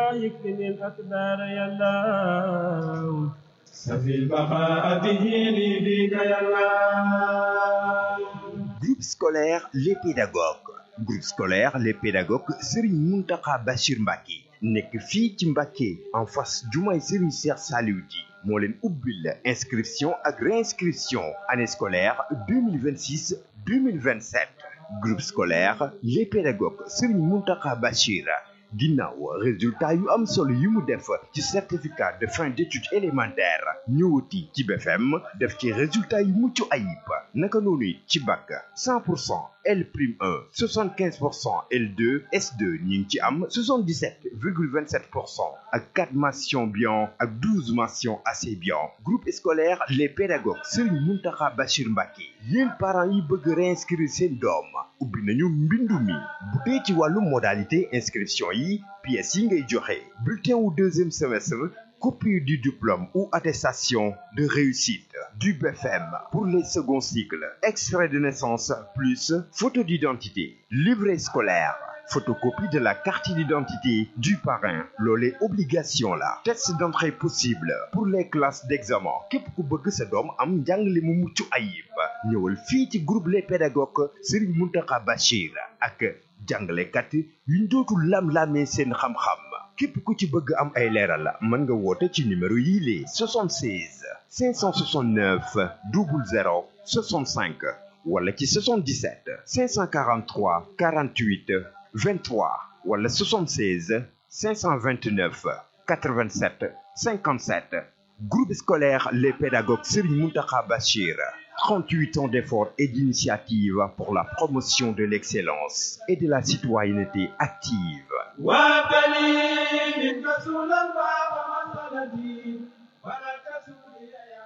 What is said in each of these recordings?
يكفني الأكبار يا الله سفي البقاء به لي بك يا الله Groupe scolaire Les Pédagogues groupe scolaire Les Pédagogues Serigne Mountakha Bachir Mbacké nekk fii ci Mbacké en face jumaay Serigne Cheikh Saliou Di moo leen ubbil inscription ak réinscription année scolaire 2026 2027 groupe scolaire Les Pédagogues Serigne Mountakha Bachir ginnaaw résultat yu am solo yi mu def ci certificat de fin d'études élémentaires ñëwati ci BFM def ci résultat yu mucc ayib naka noonu ci bac 100 pour cent L prime 1 75 pour cent L2 S2 ñu ngi ci am 77 virgule 27 pour cent ak 4 mentions bien ak 12 mentions assez bien groupe scolaire les pédagogues Serigne Mountakha Bachir Mbacké yéen parents yi bëgg réinscrire seen doom ubbi nañu mbindu mi bu dee ci wàllu modalité inscription yi pièces yi ngay joxe bulletin wu deuxième semestre copie du diplôme ou attestation de réussite du BFM pour les seconds cycles extrait de naissance plus photo d'identité livret scolaire photocopie de la carte d'identité du parrain loolee obligation la test d'entrée possible pour les classes d'examen képp ku bëgg sa doom am njàngale mu mucc ayib ñëwal fii ci groupe les pédagogues Serigne Mountakha Bachir ak jàngalekat yuñ dootul lam-lamee seen xam-xam képp ku ci bëgg am ay leeral mën nga woote ci numéro yii lee 76 569 00 65 wala ci 77 543 48 23 wala 76 529 87 57 groupe scolaire les pédagogues Serigne Mountakha Bachir 38 ans d'efforts et d'initiatives pour la promotion de l'excellence et de la citoyenneté active وابني منك سولا ومسندي ولك سوري يا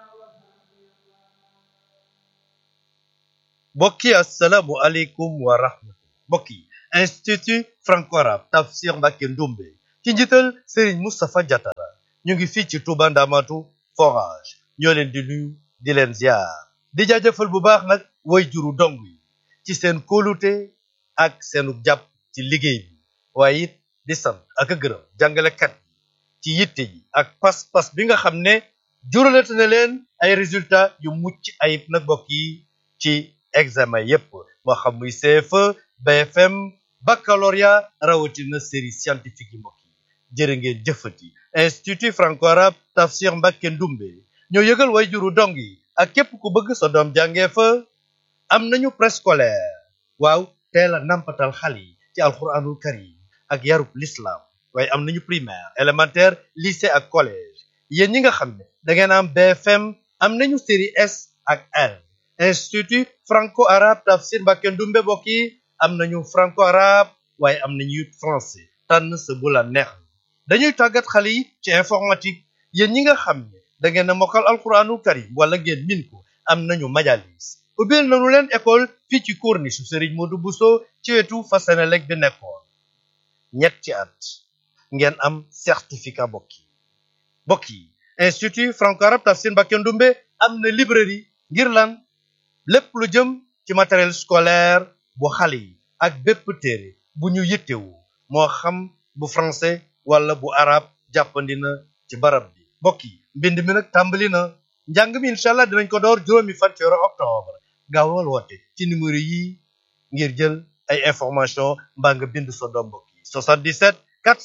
mbokk yi asalaamu aleykum wa rahmatullah mbokk yi institut franco-arabe tafsir Mbacké Ndoumbé ci njiital Serigne Moustapha Diatara ñu ngi fii ci Touba Ndamatu forage ñoo leen di nuyu di leen ziar di jaajëfal bu baax nag way juru dong yi ci seen kóolute ak seenu jàpp ci liggéey bi waaye it di sant ak a gërëm jàngalekat yi ci yitte yi ak pas-pas bi nga xam ne juralate na leen ay résultats yu mucc ayib nag mbokk yi ci examen yépp moo xam muy CFE BFM baccalauréat rawatina série scientifique yi mbokk yi jërë ngeen jëfati institut franco-arabe tafsir Mbacké Ndoumbé ñoo yëgal way juru dong yi ak képp ku bëgg sa doom jàngee fa am nañu préscolaire waaw teel a nampatal xale yi ci alxuraanul karim ak yarub l'islam waaye am nañu primaire élémentaire lycée ak collège yéen ñi nga xam ne da ngeen am BFM am nañu série S ak L institut franco-arabe tafsir Mbacké Ndoumbé bokk yi am nañu franco-arabe waaye am nañu it français tànn sa bu la neex dañuy tàggat xale yi ci informatique yéen ñi nga xam ne da ngeen a mokkal alxuraanul karim wala ngeen min ko am nañu majalis ubbil nañu leen école fii ci corniche su Serigne Modou Bousso ci wetu fa Senelec bi nekkoon ñetti at ngeen am certificat bokk yi bokk yi institut franco-arabe tafsir Mbacké Ndoumbé am na librairie ngir lan lépp lu jëm ci matériel scolaire bu xale yi ak bépp téere bu ñu yittewu moo xam bu français wala bu arabe jàppandi na ci barab bi mbokk yi mbind mi nag tàmbali na njàng mi incha allah dinañ ko door juróomi fan ci weeru octobre gaawal woote ci numéro yi ngir jël ay information mbaa nga bind sa doom mbokk yi 77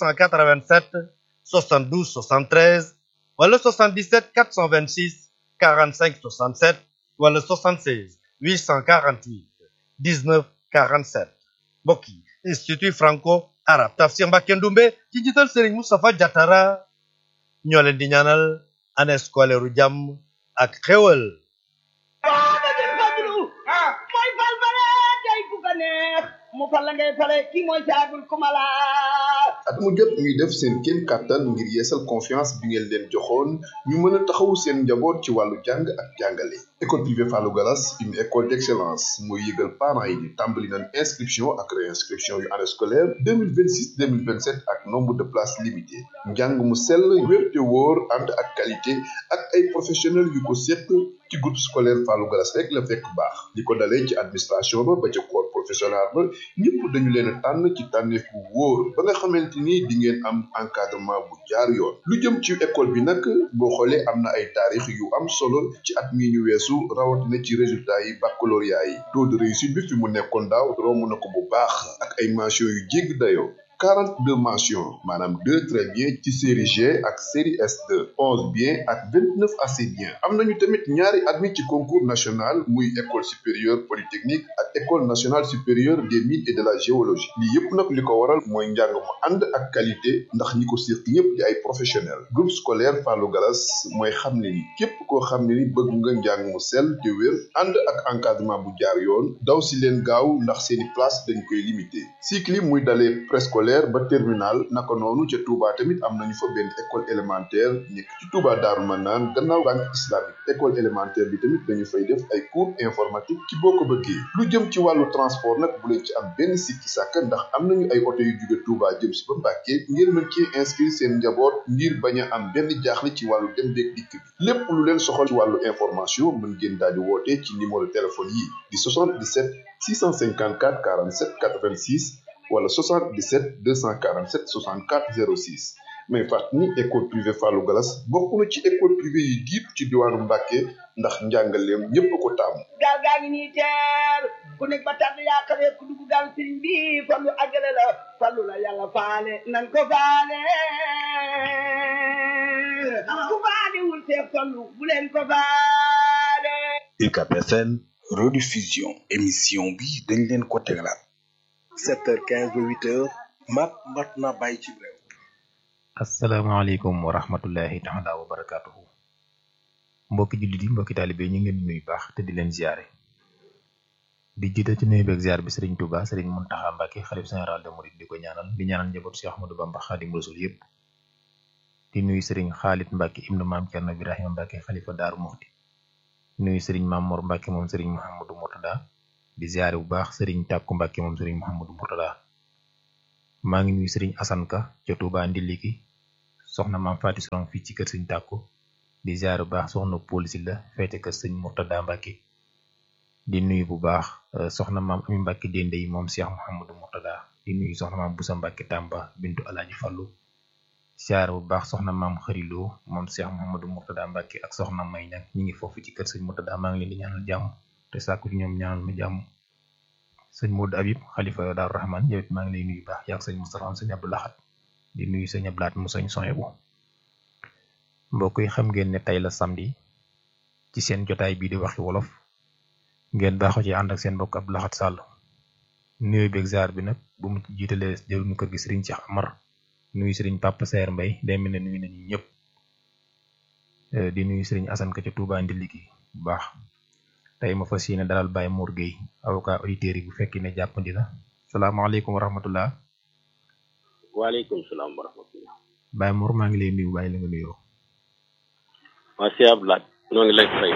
487 72 73 wala 77 426 45 67 wala 76 848 19 47 mbokk yi institut franco arabe tafsir Mbacké Ndoumbé ci njiital Serigne Moustapha Diatara ñoo leen di ñaanal année scolaire u jàmm ak xéwal Muhammadul Fadlu mooy fal fale tey ku ko neex mu fal la ngay fale kii mooy saabul kumala at mu jot ñuy def seen kéem kàttan ngir yeesal confiance bi ngeen leen joxoon ñu mën a taxawu seen njaboot ci wàllu jàng ak jàngale école privée Fallou Gallas une école d'excellence mooy yëgal parents yi ni tàmbali nañ inscription ak réinscription yu année scolaire 2026 2027 ak nombre de places limitées njàng mu sell wér te wóor ànd ak qualité ak ay professionnels yu ko séq ci groupe scolaire Fallou Gallas rek la fekk baax li ko dalee ci administration ba ba ca corps professoral ba ñëpp dañu leen a tànn ci tànneef bu wóor ba nga xamante ni di ngeen am encadrement bu jaar yoon lu jëm ci école bi nag boo xoolee am na ay taarix yu am solo ci at mi ñu weesu rawatina ci résultat yi baccalauréat yi taux de réussite bi fi mu nekkoon daaw romb na ko bu baax ak ay mention yu jégg dayoo 42 mentions maanaam 2 très bien ci série G ak série S2 11 bien ak 29 assez bien am nañu tamit ñaari admis ci concours national muy école supérieure polytechnique ak école nationale supérieure des mines et de la géologie lii yépp nag li ko waral mooy njàng mu ànd ak qualité ndax ñi ko séq ñëpp di ay professionnels groupe scolaire Fallou Galas mooy xam ne ni képp koo xam ne ni bëgg nga njàng mu sell te wér ànd ak encadrement bu jaar yoon daw si leen gaaw ndax seeni place dañ koy limité cycle yi muy dalee préscolaire ba terminal naka noonu ca Touba tamit am nañu fa benn école élémentaire nekk ci Touba Daaru Manaan gannaaw banque islamique école élémentaire bi tamit dañu fay def ay cours informatique ci boo ko bëggee lu jëm ci wàllu transport nag bu leen ci am benn sikki sàkk ndax am nañu ay oto yu jóge Touba jëm si ba Mbàkke ngeen mën ci inscrire seen njaboot ngir bañ a am benn jaaxle ci wàllu dem beeg dikk bi lépp lu leen soxal ci wàllu information mën ngeen daal di woote ci numéro téléphone yi di 77 654 47 86 wala 77 247 64 06 mais fàttali ni école privée Fallou Galas bokk na ci école privée yi jiitu ci diwaanu Mbàkke ndax njàngaleem ñépp ko taamu gaal gaa ngi nii teer ku nekk ba tànn yaa xamee ku dugg gaal sëriñ bi fallu àggale la fallu la yàlla faale nan ko faale ku faale wul see fallu bu leen ko faale UCAB FM rediffusion émission bi dañ leen ko tegalaat 7h15 ba 8h mat mat na bàyyi ci réew asalaamaaleykum wa rahmatullahi taala wa barakaatuhu mbokki jullit yi mbokki taalibe ñu ngi leen di nuyu baax te di leen ziare di jiite ci nuyu beeg ziar bi sëriñ Touba sëriñ Muntaxa Mbàkke xalif général de Mouride di ko ñaanal di ñaanal njabootu Cheikh Ahmadou Bamba Xaadim Rasul yépp di nuyu sëriñ Xaalit Mbàkke ibnu maam Cerno Ibrahima Mbàkke xalifa Daaru Muxti nuyu sëriñ Maam Mor Mbàkke moom sëriñ Mouhamadou Mourtada di ziare bu baax sëriñ Tàkku Mbàkke moom sëriñ Mouhamadou Mourtada maa ngi nuyu sëriñ Asan Ka ca Touba Ndiliki soxna maam Faati Sorong fii ci kër sëñ Tàkku di ziare bu baax soxna polisi la feete kër sëñ Mourtada Mbàkke di nuyu bu baax soxna maam Ami Mbàkke dende yi moom Cheikh Mouhamadou Mourtada di nuyu soxna maam Busa Mbàkke Tàmba bintu Alaaji Fallu ziare bu baax soxna maam xariloo moom Cheikh Mouhamadou Mourtada Mbàkke ak soxna may nag ñi ngi foofu ci kër sëñ Mourtada maa ngi leen di ñaanal jàmm te sàkku ci ñoom ñaanal ma jàmm sëñ Modou Habib xalifa Daaru Rahman yow it maa ngi lay nuyu baax yaag sëñ Moustapha sëñ Abdou Lahad di nuyu sëñ Ablaat mu sëñ Soyebu mbokk yi xam ngeen ne tey la samedi ci seen jotaay bii di waxi wolof ngeen baaxoo ci ànd ak seen mbokk Abdou Lahad Sall nuyu beeg ziar bi nag bu mu jiitalee jëruñu kër gi sëriñ Cheikh Amar nuyu sëriñ Papa Seer Mbay day mel ne nuyu nañu ñëpp di nuyu sëriñ Asan Ka ca Touba Ndiliki bu baax tey ma fas yéene dalal Baye Mor Gueye avocat auditeurs yi bu fekkee ne jàppandi na salaamaaleykum wa rahmatullah waaleykum salaam wa rahmatullah Baye Mor maa ngi lay nuyu bàyyi la nga nuyoo waa si Ablaat ñoo ngi lay fay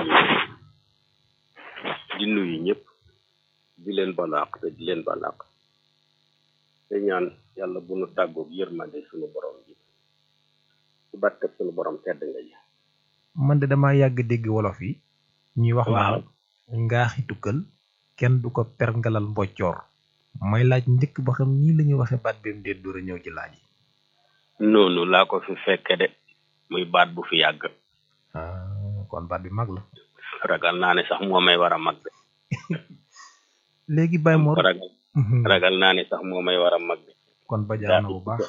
di nuyu ñëpp di leen balaax te di leen balaax te ñaan yàlla bu nu tàggoog yërmande suñu borom ji ci barkeb suñu borom tedd nga ji man de dama yàgg dégg wolof yi ñuy wax waaw naan ngaaxi tukkal kenn du ko perngalal mboccoor may laaj njëkk ba xam nii la ñuy waxe baat bi mu dee door a ñëw ci laaj yi noonu laa ko fi fekke de muy baat bu fi yàgg ah kon baat bi mag la ragal naa ne sax moo may war a mag de léegi Baye Mor ragal ragal naa ne sax moo may war a mag de kon ba jaar na bu baax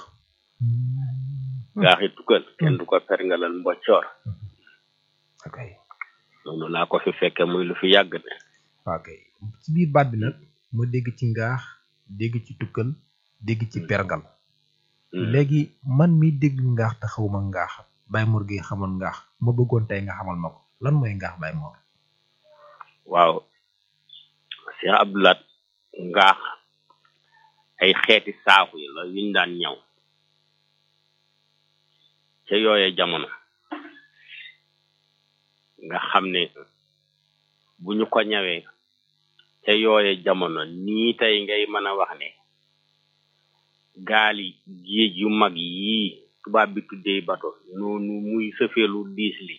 gaaxi tukkal kenn du ko perngalal mboccoor ok noonu laa ko fi fekke muy lu fi yàgg de ok ci biir baat bi nag ma dégg ci ngaax dégg ci tukkal dégg ci pergal léegi man mi dégg ngaax te xawma ngaax Baye Mor gi xamoon ngaax ma bëggoon tey nga xamal ma ko lan mooy ngaax Baye Mor waaw Cheikh Abdoulaat ngaax ay xeeti saaku yi la yuñ daan ñaw ca yooye jamono nga xam ne bu ñu ko ñawee ca yooye jamono nii tey ngay mën a wax ne gaali géej yu mag yii tubaab bi tuddee bato noonu muy sëfeelu diis li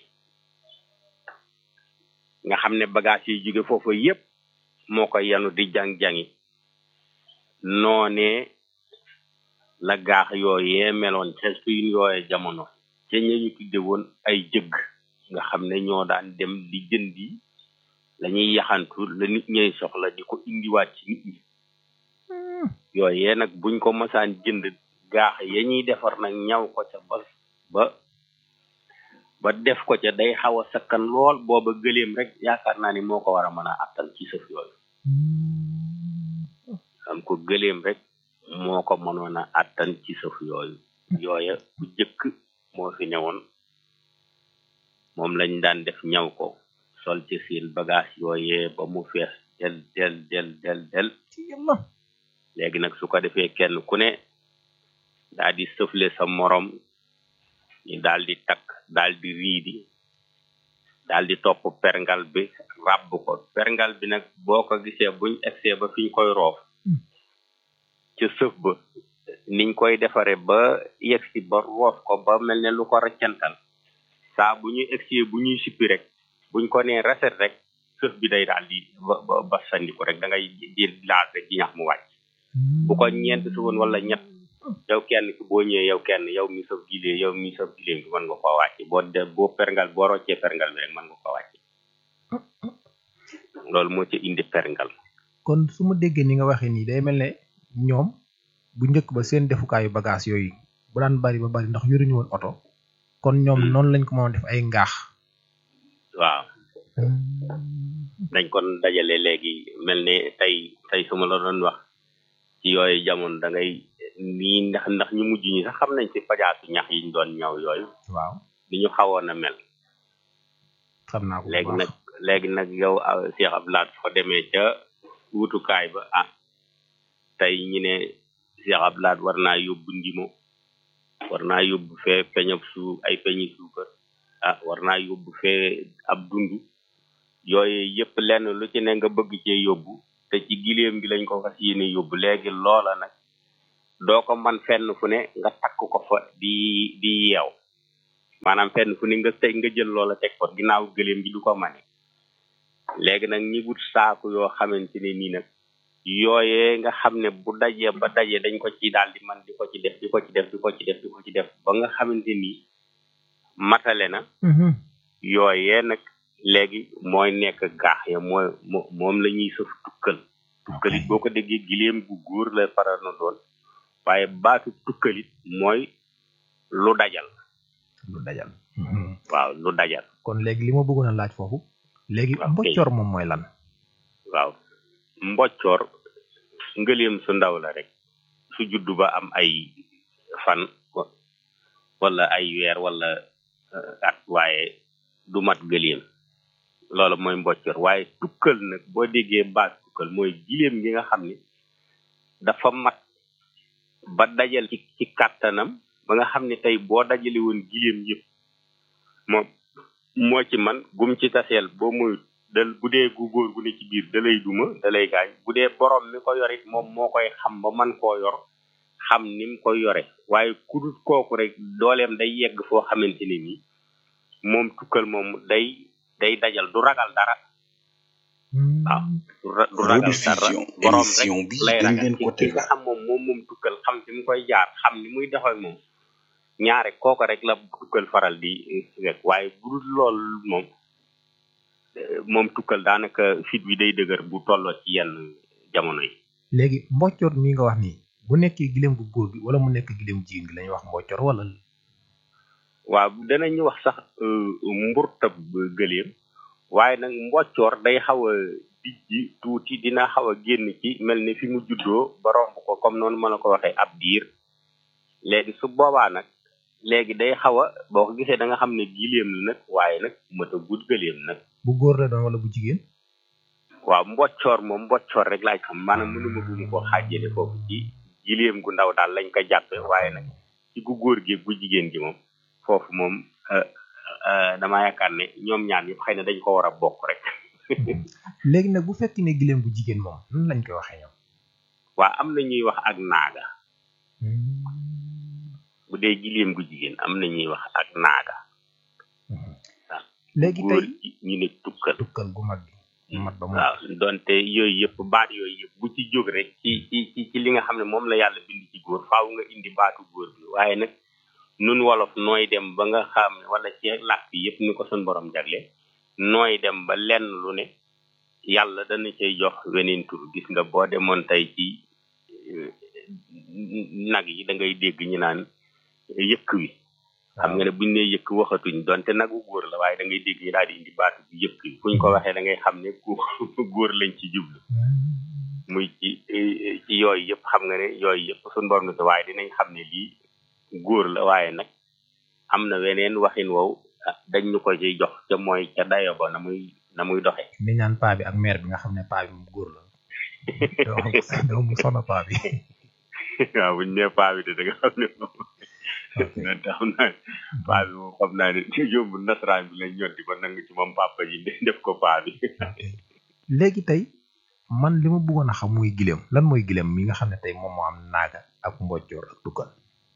nga xam ne bagage yi jóge foofu yépp moo ko yanu di jang-jangi noonee la gaax yooyee meloon ca suñ yooye jamono ca ñañu tudde woon ay jëgg nga xam ne ñoo daan dem di jëndi lañuy yaxantu la nit ñay soxla di ko indiwaat ci nit ñi yooyee nag buñ ko masaan jënd gaax ya ñuy defar nag ñaw ko ca ba ba ba def ko ca day xaw a sakkan lool booba gëléem rek yaakaar naa ni moo ko war a mën a attan ci sëf yooyu xam ko gëléem rek moo ko mënoon a attan ci sëf yooyu yooya bu jëkk moo fi newoon moom lañ daan def ñaw ko sol ci seen bagage yooyee ba mu fees del del del del del léegi nag su ko defee kenn ku ne daal di sëfle sa morom ñu daal di takk daal di riidi daal di topp perngal bi ràbb ko perngal bi nag boo ko gisee buñ egsee ba fiñ koy roof ca sëf ba niñ koy defare ba yegsi ba roof ko ba mel ne lu ko raccantal saa bu ñuy egsee bu ñuy sippi rek buñ ko nee reset rek sëf bi day daal di ba ba ba sandiku rek da ngay di laal rek ji ñax mu wàcc bu ko ñeent su woon wala ñett yow kenn ki boo ñëwee yow kenn yow mi saf gilee yow mi saf gilee bi mën nga koo wàcce boo de boo perngal boo roccee perngal bi rek mën nga koo wàcce loolu moo ci indi perngal kon su ma déggee ni nga waxee nii day mel ne ñoom bu njëkk ba seen defukaayu bagage yooyu bu daan bari ba bari ndax yoruñu woon oto kon ñoom noonu lañ ko mën a def ay ngaax waaw dañ kon dajale léegi mel ne tey tey su ma la doon wax ci yooyu jamono da ngay nii ndax ndax ñu mujj ñi sax xam nañ ci pajaatu ñax yiñ doon ñaw yooyu waaw ni ñu xawoon a mel xam naa ko bu léegi baax. nag léegi nag yow ah, Cheikh Abdoulaye soo demee ca wutukaay ba ah tey ñu ne Cheikh Abdoulaye war naa yóbbu ndimo war naa yóbbu fee peñab su ay peñi suukar ah war naa yóbbu fee ab dund yooyu yëpp lenn lu ci ne nga bëgg cee yóbbu te ci gileem gi lañ ko fas yéene yóbbu léegi loola nag doo ko man fenn fu ne nga takk ko fa di di yeew maanaam fenn fu ne nga teg nga jël loola teg ko ginnaaw gëléem gi du ko mane léegi nag ñi wut saaku yoo xamante ne nii nag yooyee nga xam ne bu dajee ba dajee dañ ko ci daal di man di ko ci def di ko ci def di ko ci def di ko ci def ba nga xamante ni matale na yooyee nag léegi mooy nekk gaax ya mooy mo- moom la ñuy sëf tukkal tukkalit boo ko déggee gileem gu góor la faral na doon waaye baatu tukkalit mooy lu dajal lu dajal waaw lu dajal kon léegi li ma bëggoon a laaj foofu léegi waaw kay. mboccoor moom mooy lan waaw mboccoor ngëleem su ndaw la rek su juddu ba am ay fan wa- wala ay weer wala euh, at waaye du mat gëleem loolu mooy mboccoor waaye tukkal nag boo déggee baat tukkal mooy gileem gi nga xam ni dafa mat ba dajal ci ci kàttanam ba nga xam ne tey boo dajale woon gileem yëpp moom moo ci man gum ci taseel boo muy dal bu dee gu góor gu ne ci biir da lay duma da lay gaañ bu dee borom mi ko yorit moom moo koy xam ba man koo yor xam ni mu koy yore waaye ku dul kooku rek dooleem day yegg foo xamante ne nii moom tukkal moom day day dajal du ragal dara waaw du ra- du ragal dara rediffusion borom émission rek bi lay dañ ragal leen ki ko ki nga tegal xam moom moom moom tukkal xam fi mu koy jaar xam ni muy dox ak moom ñaare kooku rek la tukkal faral di rek waaye bu dul lool moom eh, moom tukkal daanaka fit wi day dëgër bu tolloo ci yenn jamono yi léegi mboccoor mi nga wax nii bu nekkee gileem gu góor gi wala mu nekk gileem jigéen gi lañuy wax mboccoor wala waaw danañu wax sax euh, mburtab gëléem waaye nag mboccoor day xaw a dijji tuuti dina xaw a génn ci mel ni fi mu juddoo ba romb ko comme noonu ma la ko waxee ab diir léegi su boobaa nag léegi day xaw a boo ko gisee da nga xam ne gileem la nag waaye nag mëta gudd gëléem nag bu góor la doon wala bu jigéen waaw mboccoor moom mboccoor rek laaj xam maanaam mënuma bu mu ko xaajale foofu ci gileem gu ndaw daal lañ ko jàppe waaye nag ci gu góor gi gu jigéen gi moom foofu moom euh, euh, dama yaakaar ne ñoom ñaar yëpp xëy na dañ ko war a bokk rek léegi nag bu fekk ne gileem bu jigéen moom nan lañ koy waxee ñoom waa am na ñuy wax ak naaga bu dee gileem gu jigéen am na ñuy wax ak naaga léegi góor tey gi ñu ne tukkal tukkal gu mag gi mat ba mu waaw donte yooyu yëpp baat yooyu yëpp bu ci jóg rek ci ci ci ci li nga xam ne moom la yàlla bind ci góor faaw nga indi baatu góor bi waaye nag nun wolof nooy dem ba nga xam ne wala ci làkk yëpp ni ko sun borom jagle nooy dem ba lenn lu ne yàlla dana cay jox weneen tur gis nga boo demoon tey ci eh, nag yi da ngay dégg ñu naan yëkk wi xam nga ne buñ ne yëkk waxatuñ donte nagu góor la waaye da ngay dégg ñu daal di indi baatu bi yëkk wi fuñ ko waxee da ngay xam ne góor góor lañ ci jublu muy ci eh, ci yooyu yëpp xam nga ne yooyu yëpp suñ borom na waaye dinañ xam ne lii góor la waaye nag am na weneen waxin wow ah, dañ ñu ko ciy jox ca mooy ca dayo ba na muy na muy doxee li ñaan paa bi ak mère bi nga xam ne paa bi moom góor la doo mu sona paa bi waaw buñ nee paa bi de da nga xam ne moom na tax naa paa bi moom xam naa ne yóbbu nasaraan bi lañ ñotti ba nangu ci moom papa ji def ko paa bi léegi tey man li ma bëggoon a xam muy gileem lan mooy gileem mi nga xam ne tey moom moo am naaga ak mbojjoor ak dukkan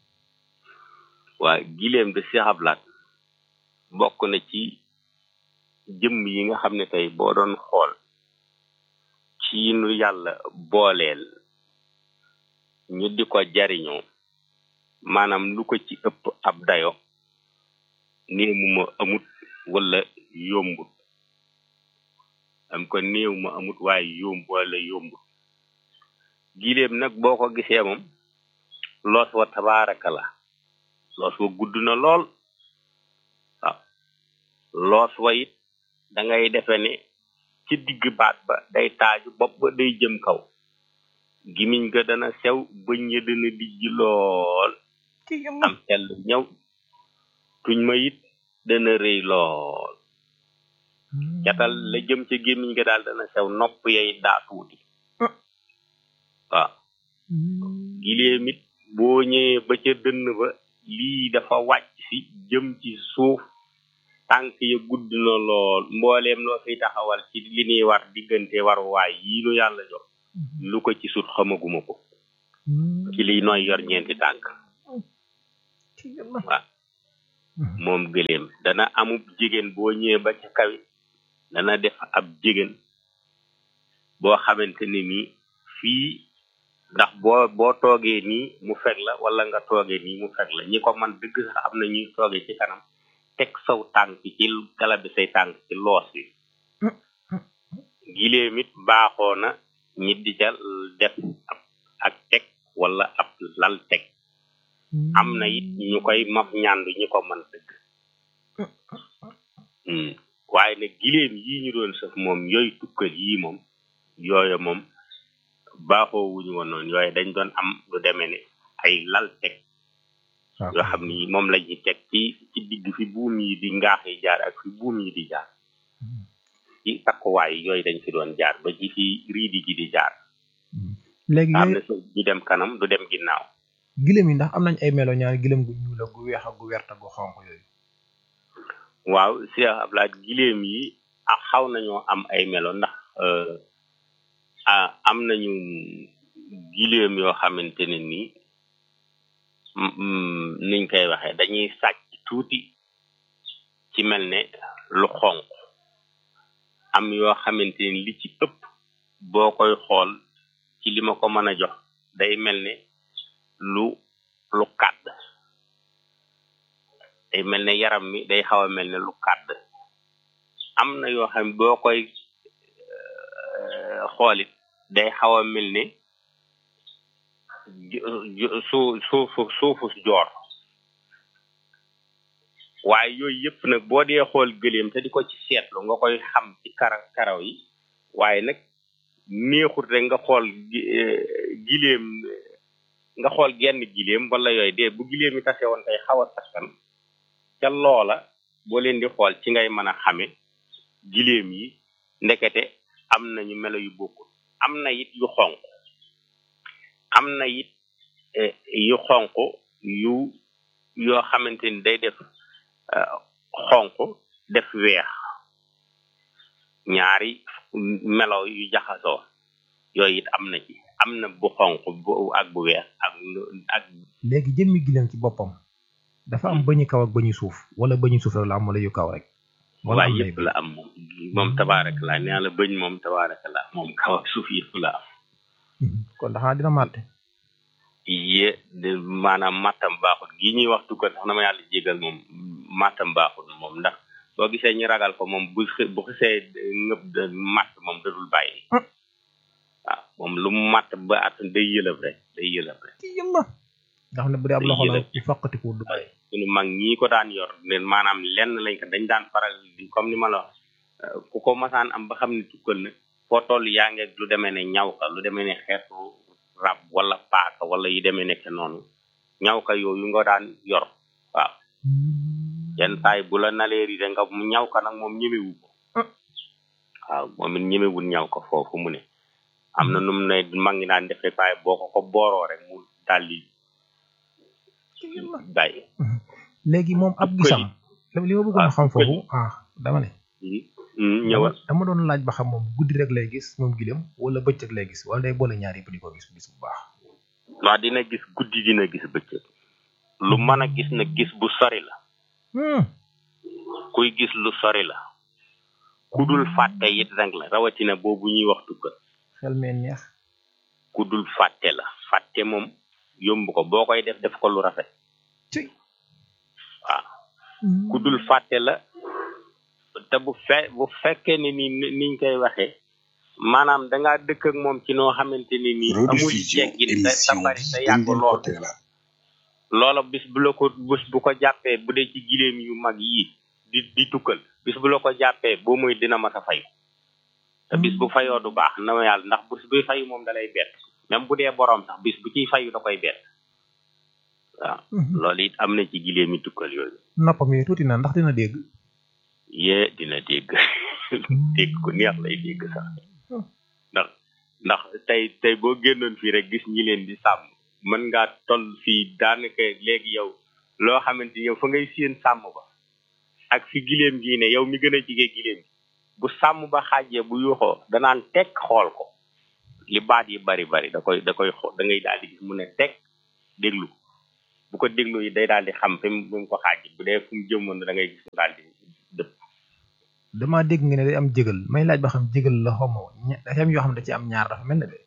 waa gileem de Cheikh Ablaat bokk na ci jëmm yi nga xam ne tey boo doon xool ci nu yàlla booleel ñu di ko jariñoo maanaam lu ko ci ëpp ab dayo néew mu ma amut wala yombut am ko néew ma amut waaye yomb wala yombut gileem nag boo ko gisee moom loos wa tabaaraka la loos wa gudd na lool waaw loos wa it da ngay defe ne ci digg baat ba day taaju bopp ba day jëm kaw gimiñ ga dana sew bëñ ya dana dijj lool am sell ñëw tuñ ma it dana rëy lool catal la jëm ca gémmiñ ga daal dana sew nopp yay daa tuuti waaw gileem it boo ñëwee ba ca dënn ba lii dafa wàcc si jëm ci suuf tànk ya gudd na lool mbooleem loo fiy taxawal ci li ñuy war diggante waruwaay yii nu yàlla jox lu ko ci sut xamaguma ko ci liy nooy yor ñeenti tànk waaw moom gëléem dana amub jigéen boo ñëwee ba ca kawi dana def ab jigéen boo xamante ni nii fii ndax boo boo toogee nii mu fekk la wala nga toogee nii mu fekk la ñi ko man dëgg sax am na ñuy toogee ci kanam teg saw tànk ci gala bi say tànk ci loos wi giléem it baaxoo na ñi di ca def ab ak teg wala ab lal teg am na it ñu koy maf ñàndu ñi ko man dëgg Hmm. waaye nag giléem yii ñu doon sëf moom yooyu tukkal yii moom yooyu moom baaxoo wuñu woon noonu yooyu dañ doon am lu demee ne ay lal teg yoo xam ni moom la ñuy teg ci ci digg fi buum yi di ngaax yi jaar ak fi buum yi di jaar ci takkuwaay yooyu dañ fi doon jaar ba ci fi riidi gi di jaar léegi am na yooyu suuf di dem kanam du dem ginnaaw gileem yi ndax am nañ ay melo ñaari gileem gu ñuul ak gu weex ak gu wert ak gu xonq yooyu waaw Cheikh Ablaye giléem yi ak xaw nañoo am ay melo ndax euh, ah, am nañu giléem yoo xamante ne nii mm, mm, niñ koy waxee dañuy sàcc tuuti ci mel ne lu xonq am yoo xamante ne li ci ëpp boo koy xool ci li ma ko mën a jox day mel ne lu lu kàdd day mel ne yaram mi day xaw a mel ne lu kàdd am na yoo xam ne boo koy euh, xoolit day xaw a mel ne ju- ju- su suufu suufu joor waaye yooyu yëpp nag boo dee xool gëléem te di ko ci seetlu nga koy xam ci kara karaw yi waaye nag neexut rek nga xool gi- eh, giléem nga xool genn giléem wala yooyu de bu giléem yi tase woon tey xaw a taskan ca loola boo leen di xool ci ngay mën a xame giléem yi ndekete am nañu melo yu bokkul am na it yu xonq am na it eh, yu xonq yu yoo xamante ni day def eh, xonq def weex ñaari melo yu jaxasoo yooyu it am na ci am na bu xonq bu ak bu weex ak lu- ak léegi jëmmi gileem ci boppam dafa am bëñu kaw ak bëñu suuf wala bëñu suuf rek la am wala yu kaw rek wala waaye am nay yëpp la am moom moom tabaaraka la nee la bëñ moom tabaaraka la moom kaw ak suuf yëpp la am kon daxaa dina màtte yé de maanaam mattam baaxul gii ñuy wax tukkal sax na ma yàlla jégal moom mattam baaxul moom ndax soo gisee ñu ragal ko moom bu xi- bu xisee ngëb de matt moom dadul bàyyi waaw moom lu mu matt ba at day yëlëb rek day yëlëb rek ci yàlla nga xam ne bu dee ab loxo la bu faqatiku du bàyyi suñu mag ñii ko daan yor ne maanaam lenn lañ ko dañ daan faral di comme ni ma la wax euh, ku ko masaan am ba xam ne tukkal na foo toll yaa ngeeg lu demee ne ñaw ka lu demee ne xeetu rab wala paaka wala yu demee nekk noonu ñaw ka yooyu nga daan yor waaw yenn saay bu la naleeri de nga mu ñaw ka nag moom ñemewu ko waaw moom it ñemewul ñaw ko foofu mu ne am na nu mu ne mag ñi daan def rek waaye boo ko ko booroo rek mu daldi bàyyi léegi moom ab gisam li ma bëggoon a xam foofu ah dama ne ñëwal dama doon laaj ba xam moom guddi rek lay gis moom gileem wala bëccëg lay gis wala day boole ñaar yëpp di ko gis gis bu baax waaw dina gis guddi dina gis bëccëg lu mën a gis na gis bu sori la kuy gis lu sori la ku dul fàtte it rek la rawatina boobu ñuy wax tukkal xel mee neex ku dul fàtte la fàtte moom yomb ko boo koy def def ko lu rafet waaw ku dul fàtte la te bu fe bu fekkee ne ni niñ koy waxee maanaam dangaa dëkk ak moom ci noo xamante ni nii amul rediffusion teggin te te émission bari bi te dañ yàgg leen lool ko tegalal loola bis bu la ko bis bu ko jàppee bu dee ci gileem yu mag yii di di tukkal bis bu la ko jàppee boo muy dina mas a fay te bis bu fayoo du baax na ma yàlla ndax bis buy fayu moom da lay bett même bu dee boroom sax bis bu ciy fayu da koy bett waaw loolu it am na ci gileem yi tukkal yooyu noppam yi tuuti na ndax dina dégg yee dina dégg dégg ku neex lay dégg sax ndax ndax tey tey boo génnoon fii rek gis ñi leen di sàmm mën ngaa toll fii daanaka léegi yow loo xamante ni yow fa ngay séen sàmm ba ak fi gileem gii ne yow mi gën a jige gileem gi bu sàmm ba xaajee bu yuuxoo danaan teg xool ko li baat yi bari bari da koy da koy xool da ngay daal di gis mu ne teg déglu ko bu ko déglu yi day daal di xam fi mu fi mu ko xaaj bu dee fu mu jëmoon da ngay gis mu daal di dëpp damaa dégg nga ne day am jégal may laaj ba xam jégal la xaw ma ña- dafa am yoo xam ne da ci am ñaar dafa mel ne de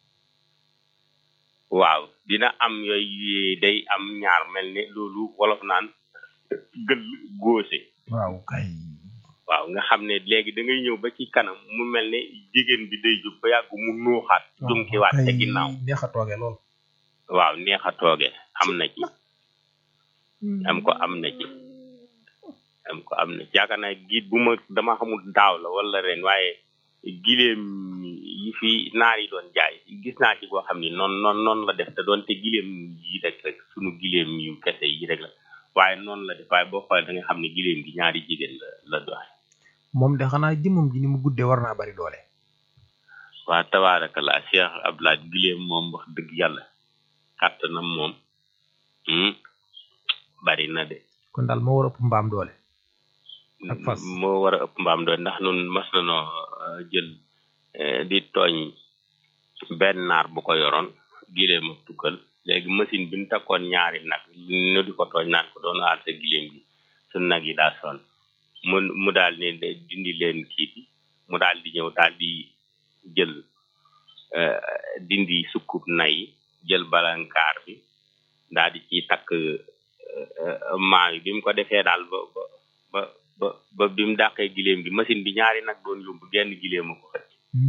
waaw dina am yooyu day am ñaar mel ne loolu wolof naan gël góose waaw kay waaw nga xam ne léegi da ngay ñëw ba ci kanam mu mel ne jigéen bi day jóg ba yàgg mu nuuxaat dunkiwaat ca ginnaaw neex a toogee lool waaw neex a tooge am na ci am ko am na ci am ko am na ci yaakaar naa giit bu ma dama xamul daaw la wala ren waaye gileem yi fi naar yi doon jaay gis naa ci koo xam ni noonu noonu noonu la def te doon te gileem yi rek rek sunu gileem yu kese yi rek la waaye noonu la def waaye boo xoolee da nga xam ne gileem gi ñaari jigéen la la doxe moom de xanaa jëmmam ji ni mu guddee war naa bari doole waa tabaarakallah Cheikh Abdoulaye gileem moom wax dëgg yàlla kàttanam moom hmm, bari na de kon daal moo war a ëpp mbaam doole ak fas moo war a ëpp mbaam doon ndax nun mas nanoo euh, jël euh, di tooñ benn naar bu ko yoroon gileem ak tukkal léegi machine bi ñu takkoon ñaari nag ñu di ko tooñ naan ko doon aar sa gileem gi su nag yi daa sonn mu mu daal ne de dindi leen kii bi mu daal di ñëw daal di jël euh, dindi sukkub nay yi jël balankaar bi daal di ciy takk maa yi bi mu ko defee daal ba ba ba ba ba bi mu dàqee gileem gi machine bi ñaari nag doon yóbbu genn gileem a ko xëcc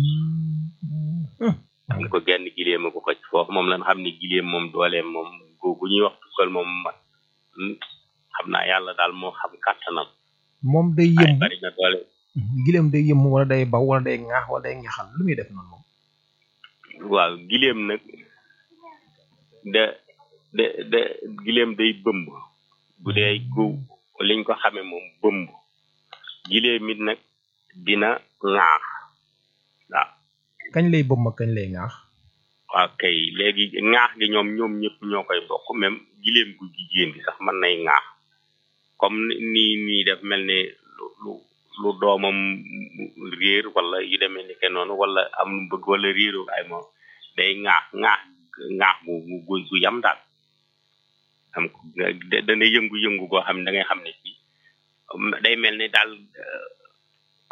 am ko genn gileem a ko xëcc foofu moom lan xam ne gileem moom dooleem moom googu ñuy wax tukkal moom mat hmm, xam naa yàlla daal moo xam kàttanam moom day waaye yëm bari na doole gileem day yëm wala day baw wala day ŋaax wala day ŋaxal lu muy def noonu moom waaw gileem nag de de de gileem day bëmb bu dee gu liñ ko xame moom bëmb gileem it nag dina ŋaax waaw kañ lay bëmm ak kañ lay ŋaax waaw kay léegi ŋaax gi ñoom ñoom ñëpp ñoo koy bokk même gileem gu jigéen gi sax mën nay ŋaax comme ni nii nii def mel ne lu lu lu doomam réer wala yu demee ni ke noonu wala am lu bëgg wala réeru ay moom day ŋaax ŋaax ŋaax gu gu gu gu yam daal am da- dana yëngu-yëngu goo xam ne da ngay xam ne ci day mel ne daal euh,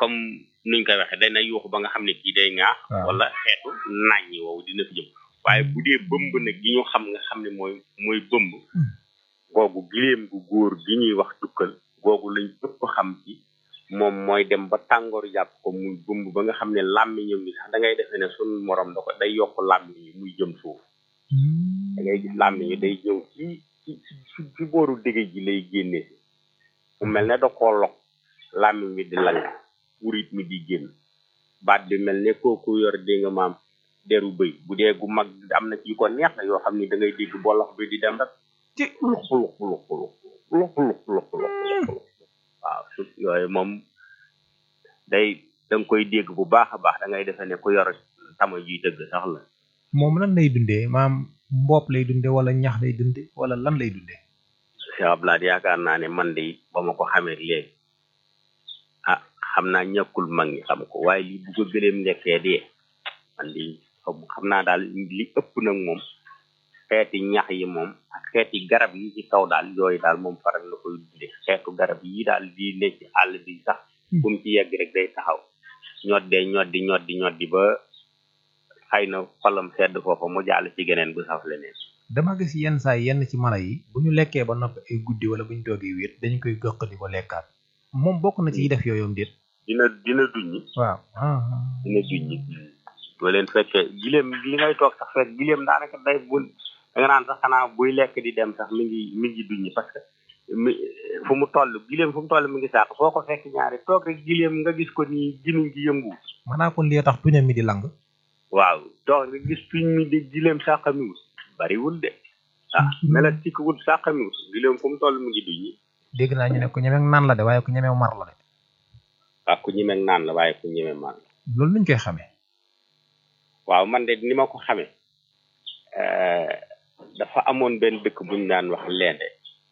comme nuñ koy waxee day na yuuxu ba nga xam ne kii day ŋaax Waaw. wala xeetu nàññi woowu dina fi jëm waaye bu dee bëmb nag gi ñu xam nga xam ne mooy mooy bëmb googu giléem gu góor gi ñuy wax tukkal googu lañ ëpp xam ci moom mooy dem ba tàngoor jàpp ko muy bëmb ba nga xam ne làmmiñam bi sax da ngay defee ne sun morom da ko day yokk làmmiñ yi muy jëm suuf da ngay gis làmmiñ yi day ñëw ci ci ci ci booru dégg ji lay génne si mu mel ne da koo lok làmmiñ bi di lang wurit mi di génn baat bi mel ne kooku yor dégg nga maam deru bëy bu dee gu mag am na ci ko neex na yoo xam ni da ngay dégg bolox bi di dem rek ci lux lux lux lux lux lux lux lux lux waaw su yooyu moom day da nga koy dégg bu baax a baax da ngay defe ne ku yor tama juy dëgg sax la moom lan lay dundee maam mbopp lay dundee wala ñax lay dundee wala lan lay dundee Cheikh Abdoulaye yaakaar naa ne man de ba ma ko xamee léegi ah xam naa ñàkkul mag ñi xam ko waaye li bu ko gëleem lekkee dee man de xam- xam naa daal li ëpp nag moom xeeti ñax yi moom ak xeeti garab yi ci kaw daal yooyu daal moom faral na koy dunde xeetu garab yi daal di ne ci àll bi sax bu mu ci yegg rek day taxaw ñoddee ñoddi ñoddi ñoddi ba xëy na xolam sedd foofa mu jàll ci geneen bu saf leneen dama gis yenn saa yenn ci mala yi bu ñu lekkee ba noppi ay guddi wala bu ñu toogee wéet dañu koy gëq di ko lekkaat moom bokk na ci yi def yooyoom déet dina dina duññi waaw ah dina duññi boo leen fekkee gileem li ngay toog sax fekk gileem daanaka day bu da nga naan sax xanaa buy lekk di dem sax mi ngi mi ngi duññi parce que mi fu mu toll gileem fu mu toll mi ngi sàq foo ko fekk ñaari toog rek gileem nga gis ko nii gimiñ gi yëngu maanaa kon lii tax tuñam mi di lang waaw toog rek gis tuñ mi di gileem sàqamiwul bariwul de ah melat tikkiwul sàqamiwul gileem fu mu toll mi ngi duññi dégg naa ñu ne ku ñemeeg naan la de waaye ku ñemeeg mar la de waaw ku ñemeeg naan la waaye ku ñeme maan loolu nuñ koy xamee waaw man de ni ma ko xamee euh, dafa amoon benn dëkk buñ daan wax leende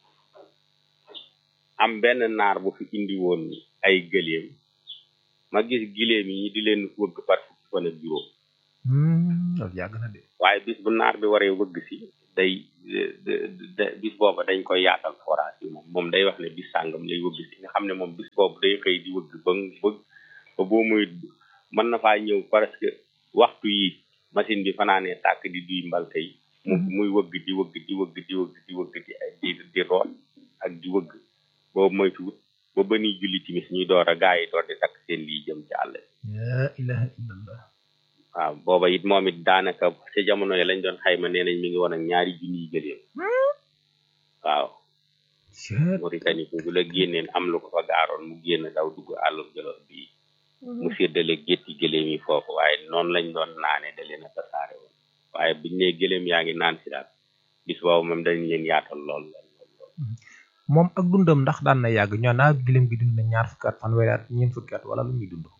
am benn naar bu fi indi woon ay gëléem ma gis giléem yi di leen wëgg par fukki fan ak juróom Hmm, loolu yàgg na de waaye bis bu naar bi waree wëgg si day de- de- de- bis booba dañ koy yaatal forage bi moom moom day wax ne bis sàngam lay wëgg si nga xam ne moom bis boobu day xëy di wëgg ba bëgg ba boo muy mën na faa ñëw presque waxtu yi machine bi fanaanee tàkk di duy mbalte yi mu muy wëgg di wëgg di wëgg di wëgg di wëgg di di di root ak di wëgg boobu moytuwut ba ba nuy julli timis ñuy door a gaa yi door di takk seen lii jëm ci àll bi la ilaha illallah waaw booba it moom it daanaka ci jamono yi lañ doon xayma nee nañ mi ngi woon ak ñaari junniy gëléem waaw Mauritanie bu la génneen am lu ko fa gaaroon mu génn daw dugg àllum jolof bi mu séddale gétti gëléem yi foofu waaye noonu lañ doon naane da leen a tasaare woon waaye buñ ne gëléem yaa ngi naan si daal bis boobu moom dañ leen yaatal lool lool lool lool. moom ak dundam ndax daan na yàgg ñoo naa gilim gi dund na ñaar fukki at fanweeri at ñeent fukki at wala lu muy dund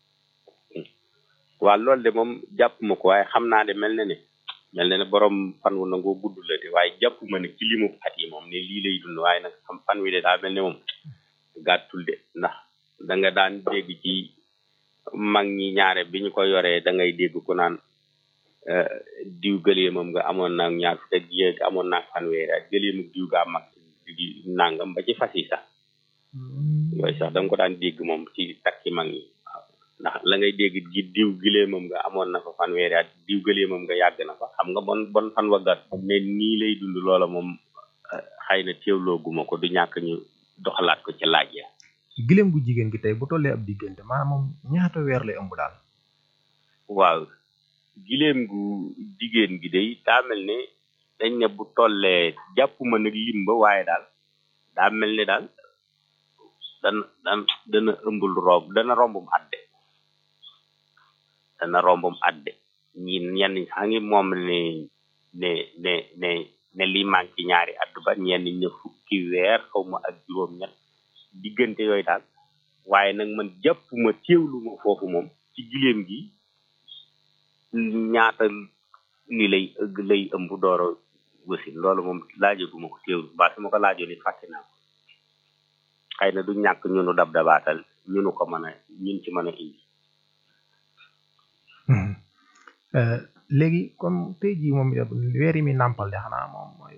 waaw loolu de moom jàpp ma ko waaye xam naa de mel na ne mel na ne borom fan wu nangoo gudd la de waaye jàpp ma ne ci limu at yi moom ne lii lay dund waaye nag xam fan wi de daa mel ne moom gàttul de ndax da nga daan dégg ci mag ñi ñaare bi ñu ko yoree da ngay dégg ku naan eh, diw gëleemam nga amoon naa ñaar fukk ak yéeg amoon naa fanweeri at gëleemu diw gaa mag di nangam ba ci fas yi sax yooyu sax da nga ko daan dégg moom ci takki mag ñi waaw ndax la ngay dégg gi diw gileemam nga amoon na fa fanweeri at diw gileemam nga yàgg na fa xam nga bon bon fan wa gàtt ne nii lay dund loola moom eh, xëy na teewloo guma ko du ñàkk ñu doxalaat ko ci laaj ya gileem gu jigéen gi tey bu tollee ab diggante maanaam moom ñaata weer lay ëmb daal waaw gileem gu jigéen gi day daa mel ne dañ ne bu tollee jàppuma nag lim ba waaye daal daa mel ne daal dana dan dana ëmbul romb dana rombum adde dana rombum adde ñi ñenn ñi sax ngi moom ne ne ne ne ne lii manqué ñaari at ba ñenn ñi ne fukki weer xaw ma ak juróom ñett diggante yooyu daal waaye nag man jàppuma teewlu ma foofu moom ci gileem gi ñaata ni lay lay ëmb dooro wasin loolu moom laajaguma ko teewlu mbaa su ma ko laajoon it fàtte naa ko xëy na du ñàkk ñunu dab dabaatal ñunu ko mën a ñun ci mën a indi Euh, léegi comme tey jii moom weer yi mi nàmpal de xanaa moom mooy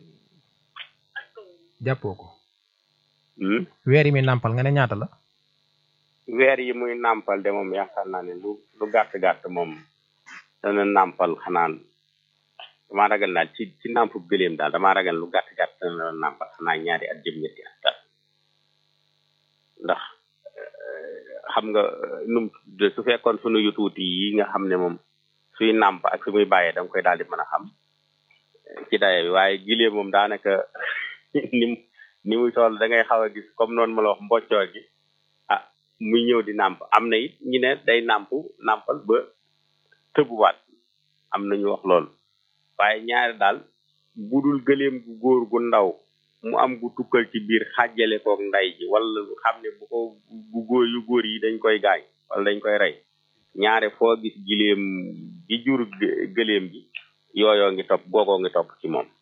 jàppoo ko Hmm? weer yi mi nàmpal nga ne ñaata la weer yi muy nàmpal de moom yaakaar naa ne lu lu gàtt gàtt moom dana nàmpal xanaa damaa ragal daal ci ci nàmpu gëléem daal damaa ragal lu gàtt gàtt dana la nàmpal xanaa ñaari at jëm ñetti at daal ndax xam nga num su fekkoon sunu yu tuuti yi nga xam ne moom suy nàmp ak su muy bàyyee da nga koy daal di mën a xam ci daye bi waaye gilee moom daanaka ni mu ni muy toll da ngay xaw a gis comme noonu ma la wax mboccoor gi ah muy ñëw di nàmp am na it ñi ne day nàmp nàmpal ba tëbuwaat am na ñu wax loolu waaye ñaari daal budul gëleem gu góor gu ndaw mu am gu tukkal ci biir xàjjale koog nday ji wala xam ne bu ko bu góor yu góor yi dañ koy gaañ wala dañ koy rey ñaare foo gis gileem gi jur gëleem gi yooyoo ngi topp googoo ngi topp ci moom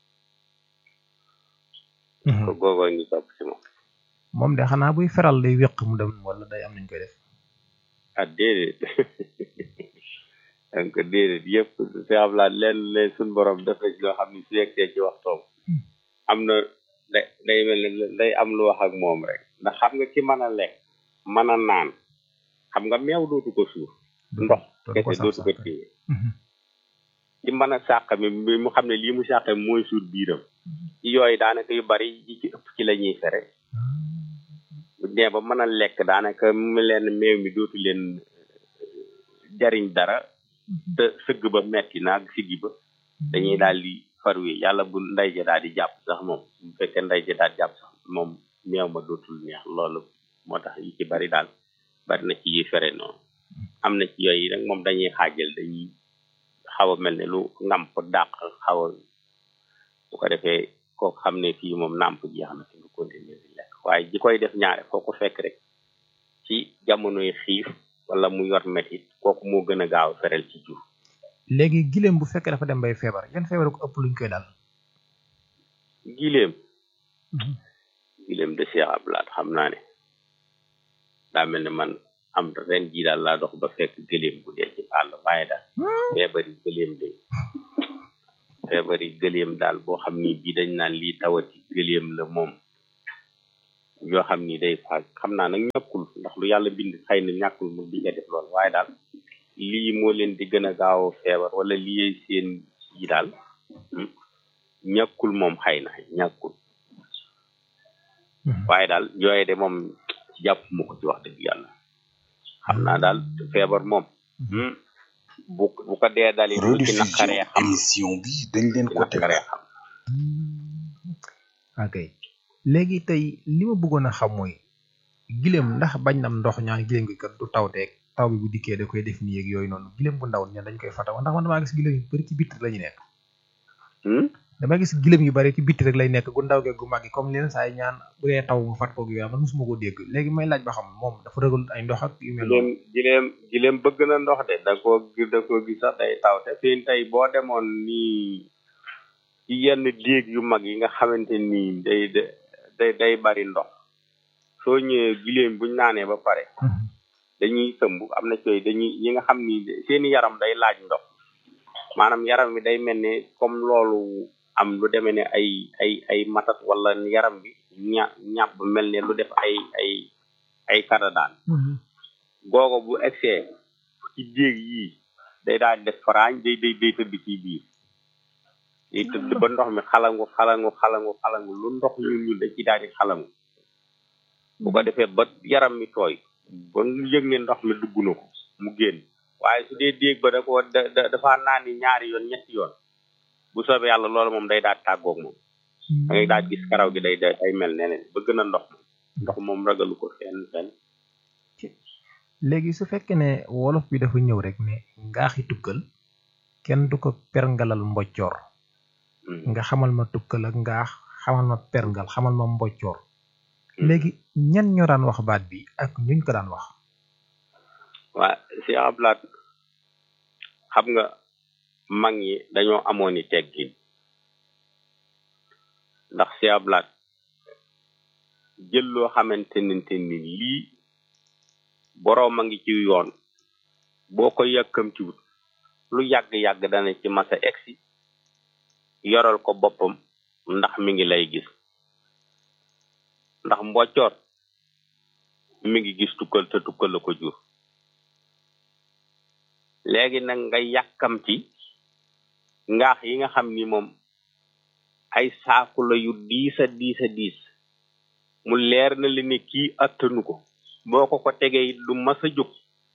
googoo ngi topp ci moom moom de xanaa buy feral day wéq mu dem wala day am nañ koy def ah déedéet donc déedéet yëpp si am laa leen leen suñ borom def na ci loo xam ne su yegsee ci waxtoom am na day day mel ne day am lu wax ak moom rek ndax xam nga ki mën a lekk mën a naan xam nga meew dootu ko suur ndox kese dootu ko téye ci mën a sàq mi mu xam ne lii mu sàq mooy suur biiram ci yooyu daanaka yu bari yi ci ëpp ci la ñuy fere bu dee ba mën a lekk daanaka mu leen meew mi dootu leen jariñ dara te sëgg ba metti naag siggi ba dañuy daal di farwe yàlla bu nday ja daal di jàpp sax moom bu fekkee nday ja daal jàpp sax moom meew ma dootul neex loolu moo tax yi ci bari daal bari na ci yi fere noonu am na ci yooyu rek moom dañuy xaajal dañuy xaw a mel ne lu nàmp dàq xaw a bu ko defee kooku xam ne fii moom nàmp jeex na fi nga continuer di lekk waaye ji koy def ñaare foo ko fekk rek ci jamonoy xiif wala mu yor metit kooku moo gën a gaaw ferel ci jur léegi gileem bu fekkee dafa dem bay feebar yan feebar ko ëpp luñ koy dal gileem gileem de Cheikh Ablaat xam naa ne daa mel ne man am ren jii daal laa dox ba fekk gëléem bu dee ci àll waaye daal feebari gëléem de feebari gëléem daal boo xam ni bii dañ naan lii tawati gëléem la moom yoo xam ni day faag xam naa nag ñàkkul ndax lu yàlla bind xëy na ñàkkul mu di nga def lool waaye daal lii moo leen di gën a gaaw a feebar wala lii seen yi daal ñàkkul moom xëy na ñàkkul waaye daal yooye de moom jàpp mu ko ci wax dëgg yàlla xam naa daal feebar moom bu bu ko dee dali lu ci naqaree xam émission bi dañ leen ko naqaree xam ok léegi tey li ma bëggoon a xam mooy gileem ndax bañ nam ndox ñaan gileem gi kat du tawteeg taw bi bu dikkee da koy def nii ak yooyu noonu gileem bu ndaw ñaan dañ koy fataw ndax man damaa gis gileem yu bari ci bitti la ñu nekk dama gis gileem yu bari ci bitti rek lay nekk gu ndaw geeg gu mag gi comme leen saa yi ñaan bu dee taw mu fat koog yooyu man mosuma ko dégg léegi may laaj ba xam moom dafa ragal ay ndox ak yu mel gileem gileem gileem bëgg na ndox de da koo da koo gis sax day taw te fii tey boo demoon nii ci yenn déeg yu mag yi nga xamante nii day day day bari ndox soo ñëwee gileem buñ naanee ba pare dañuy sëmb am na cooy dañuy yi nga xam ni seeni yaram day laaj ndox maanaam yaram bi day mel ne comme loolu am lu demee ne ay ay ay matat wala yaram bi ña ñàpp mel ne lu def ay ay ay kadadaan googo bu egsee ci déeg yii day daal di def faraañ day day day tëdd ci biir day tëdd ba ndox mi xalangu xalangu xalangu xalangu lu ndox ñun ñun da ci daal di xalangu bu ko defee ba yaram mi tooy ba ñu yëg ne ndox mi dugg na ko mu génn waaye su dee déeg ba da ko da dafa naan ni ñaari yoon ñetti yoon bu soobee yàlla loolu moom day daal tàggoog moom da ngay daal gis karaw gi day day mel neneen bëgg na ndox moom ndox moom ragalu ko fenn fenn léegi su fekkee ne wolof bi dafa ñëw rek ne ngaaxi tukkal kenn du ko perngalal mboccoor nga xamal ma tukkal ak ngaax xamal ma perngal xamal ma mboccoor léegi ñan ñoo daan wax baat bi ak ñuñ ko daan wax waa si ablaat xam nga mag ñi dañoo amoon i teggin ndax si ablaat jël loo xamante nente ni lii boroom a ngi ci yoon boo ko yàkkamtiwut lu yàgg-yàgg dana ci masa egsi yoral ko boppam ndax mi ngi lay gis ndax mboccoor mi ngi gis tukkal te tukkal la ko jur léegi nag nga yàkkamti ngaax yi nga xam ni moom ay saaku la yu diis a diis a diis mu leer na li ne kii attanu ko boo ko ko tegee it du mas a jóg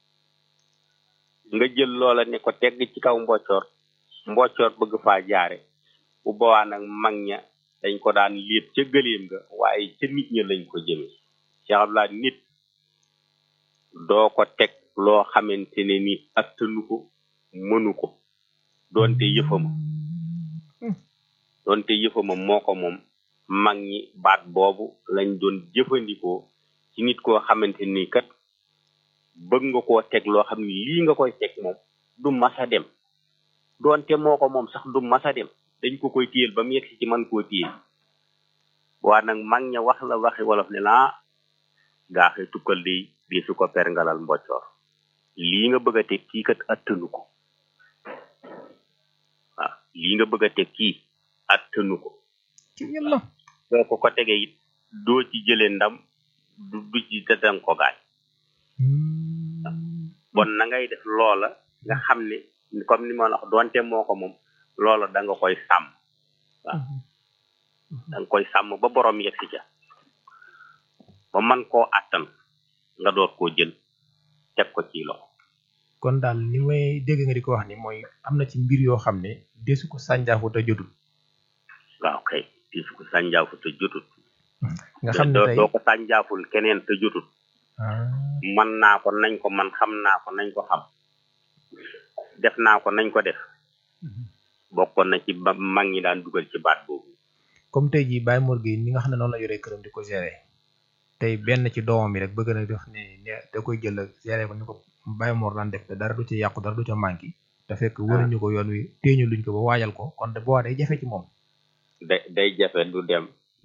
nga jël loola ne ko tegg ci kaw mboccoor mboccoor bëgg faa jaare bu boobaa nag mag ña dañ ko daan léet ca gëléem ga waaye ca nit ña lañ ko jëme Cheikh Abdoulaye nit doo ko teg loo xamante ne ni attanu ko mënu ko doonte yëfama doonte yëfama moo ko moom mag ñi baat boobu lañ doon jëfandikoo ci nit koo xamante ni kat bëgg nga koo teg loo xam ni lii nga koy teg moom du masa dem doonte moo ko moom sax du masa dem dañ ko koy téyel ba mu yegg ci man koo téyel waa nag mag ña wax la waxi wolof ne laa gaaxe tukkal di di su ko perngalal mboccoor lii nga bëgg a teg kii kat attanu ko waaw lii nga bëgg a teg kii attanu ko boo ko ko tegee it doo ci jëlee ndam du du ci te danga ko gaañ bon na ngay def loola nga xam ne comme ni ma la wax doonte moo ko moom loola da nga koy sàmm waaw da nga koy sàmm ba borom yegg si ca ba man koo attan nga door koo jël teg ko ci loxo kon daal li may dégg nga di ko wax ni mooy am na ci mbir yoo xam ne desu ko sànjaafu te jotul waaw kay di su ko sànjaafu te jotut nga xam ne doo tey doo ko sànjaaful keneen te jotut man naa ko nañ ko man xam naa ko nañ ko xam def naa ko nañ ko def bokkoon na ci ba mag ñi daan dugal ci baat boobu comme tey jii Baye Mor Gueye ni nga xam ne noonu la yoree këram di ko gérer tey benn ci doomam yi rek bëgg na def ne ne da koy jël ak gérer ko ni ko Baye Mor daan def te dara du ci yàqu dara du ca manqué te fekk wëruñu ko yoon wi téeñu luñ ko ba waajal ko kon de boobaa day jafe ci moom day day jafe du dem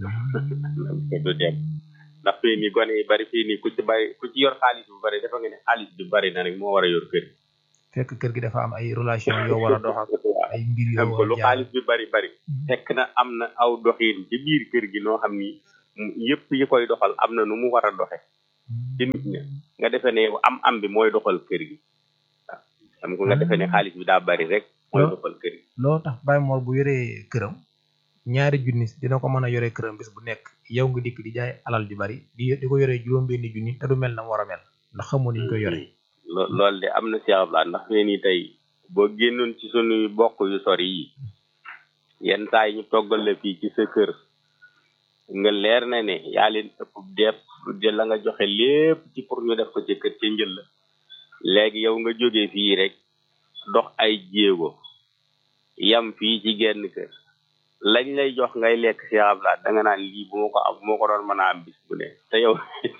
du dem ndax fii nii gone yi bari fii nii ku ci bari ku ci yor xaalis bu bari dafa nga ne xaalis bi bari na rek moo war a yor kër gi fekk kër gi dafa am ay relation yoo war a dox ak ay mbir yoo am ko war lu a jaar xaalis bi bari bari fekk na am na aw doxin ci biir kër gi noo xam ni mu- yëpp yi koy doxal am na nu mu war a doxe ci nit ña nga defee ne yow am am bi mooy doxal kër gi waaw xam nga nga defee ne xaalis bi daa bari rek mooy Lo- doxal kër gi loo tax Baye Mor bu yoree këram ñaari junni dina ko mën a yoree këram bis bu nekk yow nga dikk di jaay alal ju bari di di ko yoree juróom benni junni te du mel na mu war a mel ndax xamoo ni ñu koy yoree lo- loolu de am na Cheikh Abdoulaye ndax fee nii tey boo génnoon ci sunuy bokk yu sori yi yenn saa yi ñu toggal la fii ci sa kër nga leer na ne yaa leen ëpp depp de la nga joxe lépp ci pour ñu def ko ci kër ca njël la léegi yow nga jógee fii rek dox ay jéego yam fii ci genn kër lañ lay jox ngay lekk Cheikh Abdoulaye da nga naan lii bu ma ko am bu ma ko doon mën a am bis bu ne te yow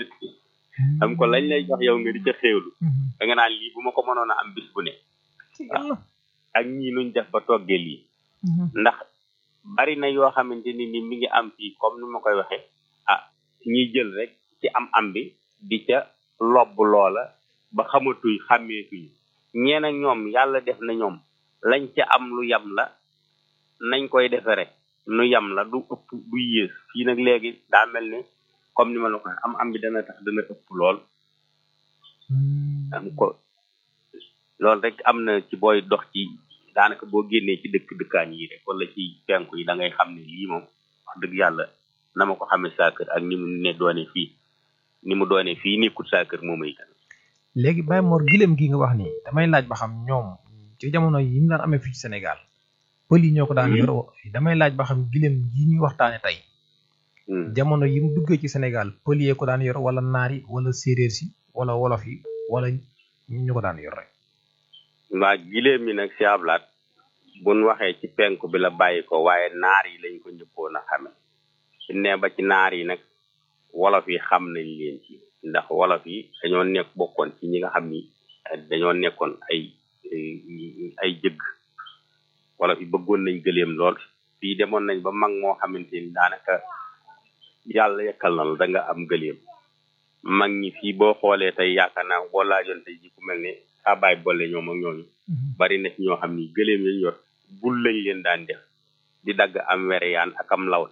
am ko lañ lay jox yow nga di ca xéewlu da nga naan lii bu ma ko mënoon a am bis bu ne waaw ak ñii nuñ def ba toggee lii ndax bari na yoo xamante ni ni mi ngi am fii comme ni ma koy waxe ah ñuy jël rek ci am am bi di ca lobb loola ba xamatuñ xàmmeetuñ ñeen ak ñoom yàlla def na ñoom lañ ca am lu yam la nañ koy defere nu yam la du ëpp du yées fii nag léegi daa mel ne comme ni ma la ko waxee am am bi dana tax dana ëpp lool am ko loolu rek am na ci booy dox ci daanaka boo génnee ci dëkk dëkkaan yi rek wala ci penku yi da ngay xam ne lii moom wax dëgg yàlla na ma ko xamee saa kër ak ni mu ne doone fii ni mu doone fii nekkut saa kër moo may kan léegi Baye Mor gileem gi nga wax nii damay laaj ba xam ñoom ci jamono yi ñu daan amee fii ci Sénégal pël yi ñoo ko daan yor damay laaj ba xam gileem yi ñuy waxtaane tey jamono yi mu duggee ci Sénégal pël yee ko daan yor wala naar yi wala séeréer si wala wolof yi wala ñu ko daan yor rek waa giléem mi nag si ablaat buñ waxee ci penku bi la bàyyi ko waaye naar yi lañ ko njëkkoon a xame su ne ba ci naar yi nag wolof yi xam nañ leen ci ndax wolof yi dañoo nekk bokkoon ci ñi nga xam ni eh, dañoo nekkoon ay eh, ay jëgg wolof yi bëggoon nañ gëléem lool fii demoon nañ ba mag moo xamante ni daanaka yàlla yekkal na la da nga am gëléem mag ñi fii boo xoolee tey yaakaar naa boo laajoon tey ji ku mel ne saa baay boole ñoom ak ñooñu bari na ci ñoo xam ni gëléem yañ yor bul lañ leen daan def di dagg am wereyaan ak am lawtan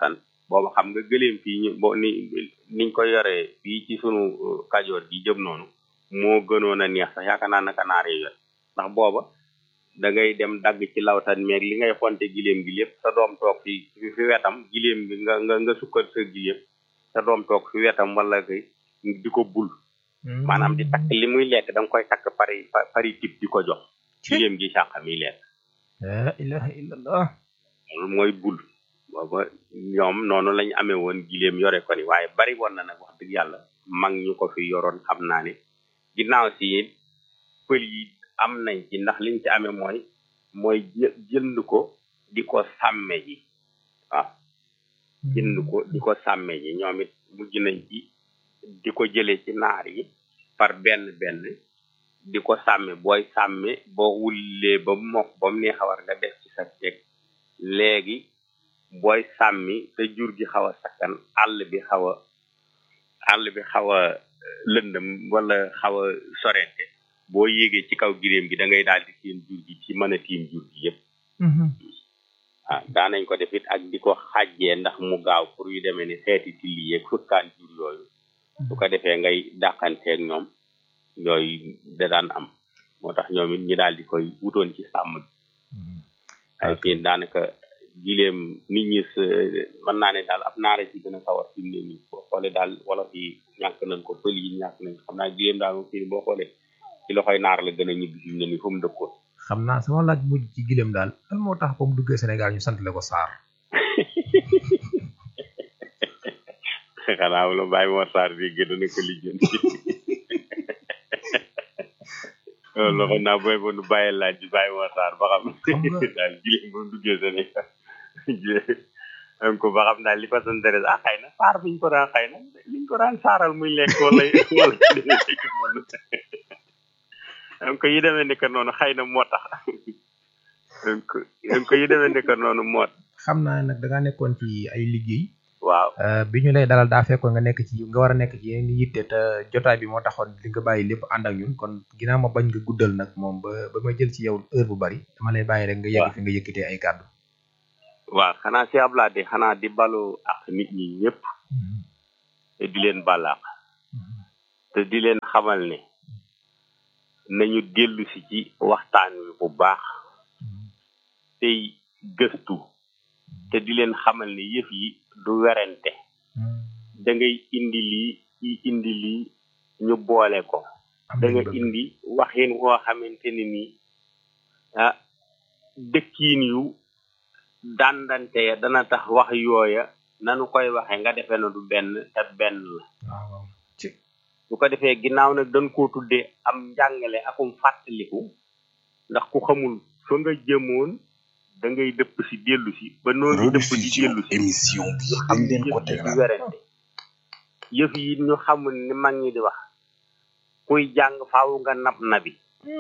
booba xam nga gëléem fii ñu bo ni niñ ko yoree fii ci sunu uh, kajoor gi jëm noonu moo gënoon a neex sax yaakaar naa naka naar yi yor ndax booba da ngay dem dagg ci lawtan meeg li ngay xonte giléem gi lépp sa doom toog fi fi fi wetam giléem bi nga nga nga sukkal sa giléem sa doom toog fi wetam wala kay di ko bul maanaam di takk li muy lekk da nga koy takk pari pa- pari tip di ko jox giléem gi sàq mi lekk la ilaha illallah loolu mooy bul booba ñoom noonu lañ amee woon giléem yore ko ni waaye bari woon na nag wax dëgg yàlla mag ñu ko fi yoroon xam naa ne ginnaaw si it pël yi am nañ ci ndax liñ ci amee mooy mooy jë- jënd ko di ko sàmme ji waaw jënd ko di ko sàmme ji ñoom it mujj nañ ci di ko jële ci naar yi par benn benn di ko sàmme booy sàmme boo wullee ba mu mokk ba mu neex a war nga def ci sa teg léegi booy sàmmi te jur gi xaw a sakkan àll bi xaw a àll bi xaw a lëndëm wala xaw a sorente boo yéegee ci kaw giréem gi da ngay daal di seen jur gi ci mën a tiim jur gi yépp ah daanañ ko def it ak di ko xàjjee ndax mu gaaw pour yu demee ni xeeti tilli yeeg fukkaan jur yooyu su ko defee ngay dàqanteeg ñoom yooyu da daan am moo tax ñoom it ñi daal di koy wutoon ci sàmm gi ay fii daanaka gileem nit ñi s- mën naa ne daal ab naara ci gën a sawar fi mu ne nii boo xoolee daal wala fi ñàkk nañ ko pël yi ñàkk nañ ko xam naa gileem daal moom fii boo xoolee ci loxoy naar la gën a ñibbi fi mu ne nii fu mu dëkkoon xam naa sama laaj mujj ci gileem daal lan moo tax ba mu duggee Sénégal ñu sant le ko Saar xanaa la bàyyi moo saar bi gën na ko lijjanti loolu xam naa booy ba nu bàyyi laaj bi bàyyi moo saar ba xam daal gileem ba mu duggee Sénégal am ko ba xam daal li façon deret ah xëy na saar biñ ko daan xëy na liñ ko daan saaral muy lekk wala wala am ko yi demee ni que noonu xëy na moo tax am ko am ko yi demee ni que noonu moo tax xam naa nag da ngaa nekkoon ci ay liggéey waaw Euh, bi ñu lay dalal daa fekkoon nga nekk ci nga war a nekk ci yeneen yitte te jotaay bi moo taxoon li nga bàyyi lépp ànd ak ñun kon ginnaaw ma bañ nga guddal nag moom ba ba ma jël ci yow heure bu bari dama lay bàyyi rek nga yegg fi nga yëkkatee ay kàddu waaw xanaa si ablaade xanaa di balu ak nit ñi ñëpp te di leen balaax te di leen xamal ne nañu dellu si ci waxtaan wi bu baax tey gëstu te di leen xamal ne yëf yi du werante da ngay indi lii i indi lii ñu boole ko da nga indi waxin woo xamante ni nii ah dëkkiin yu dandante ya dana tax wax yooya nanu koy waxe nga defee na du benn te benn la su ko defee ginnaaw nag dañ koo tuddee am njàngale akum fàttaliku ndax ku xamul fa nga jëmoon da ngay dëpp si dellu si ba noonu dëpp si dellu si émission bi ñu xam dañ leen ne ko yëf yi du tegal werante yëf yi ñu xamul ni mag ñi di wax kuy jàng faaw nga nab nabi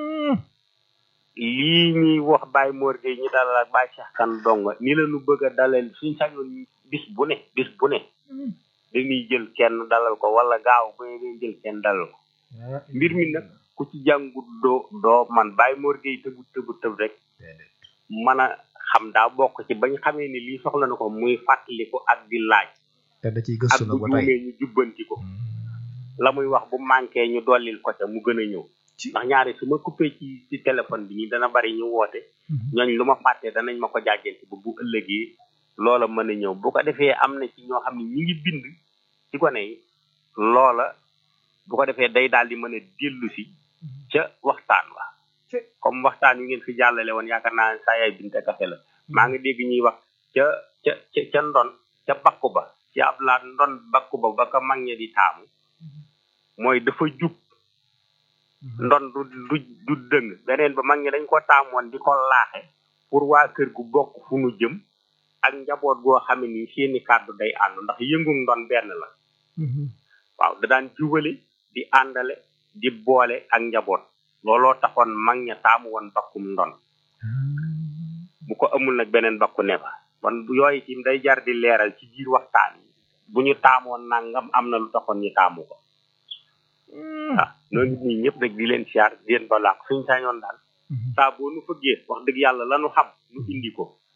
lii ñuy wax Baye Mor Gueye ñu dalal ak Baye Cheikh Kane donga ni la ñu bëgg a dalal suñ sañoon bis bu ne bis bu ne dañuy jël kenn dalal ko wala gaaw bu ne dañuy jël kenn dalal ko mbir mi nag ku ci jàngut doo doo man Baye Mor Gueye tëbu tëbu tëb rek mën a xam daa bokk ci bañ xamee ni lii soxla na ko muy fàttaliku ak di laaj te da ciy ak gëstu bu nag ba tey juumee ñu jubbanti ko la muy wax bu manqué ñu dollil ko ca mu gën a ñëw ndax ñaari su ma coupé ci ci téléphone bi nii dana bari ñu woote ñooñ lu ma fàtte danañ ma ko jàjjanti ba bu ëllëgee loola mën a ñëw bu ko defee am na ci ñoo xam ne ñi ngi bind ci gone yi loola bu ko defee day daal di mën a dellu si ca waxtaan wa comme waxtaan wi ngeen fi jàllale woon yaakaar naa saa yaay binte kafe la maa ngi dégg ñuy wax ca ca ca ca ndon ca bakku ba ci ab laa ndon bakku ba ba ko mag ña di taamu mooy dafa jub ndon du du du dëng beneen ba mag ñi dañ ko taamoon di ko laaxe pour waa kër gu bokk fu nu jëm ak njaboot goo xam ne nii seeni kàddu day ànd ndax yëngu ndon benn la waaw da daan jubale di àndale di boole ak njaboot looloo taxoon mag ña taamu woon bakkum ndon bu ko amul nag beneen bakku ne fa kon bu yooyu tim day jar di leeral ci biir waxtaan yi bu ñu taamoon nangam am na lu taxoon ñu taamu ko waaw noonu nit ñi ñëpp nag di leen siyaar di leen balaax suñ sañoon daal saa boo nu fëggee wax dëgg yàlla lanu xam nu indi ko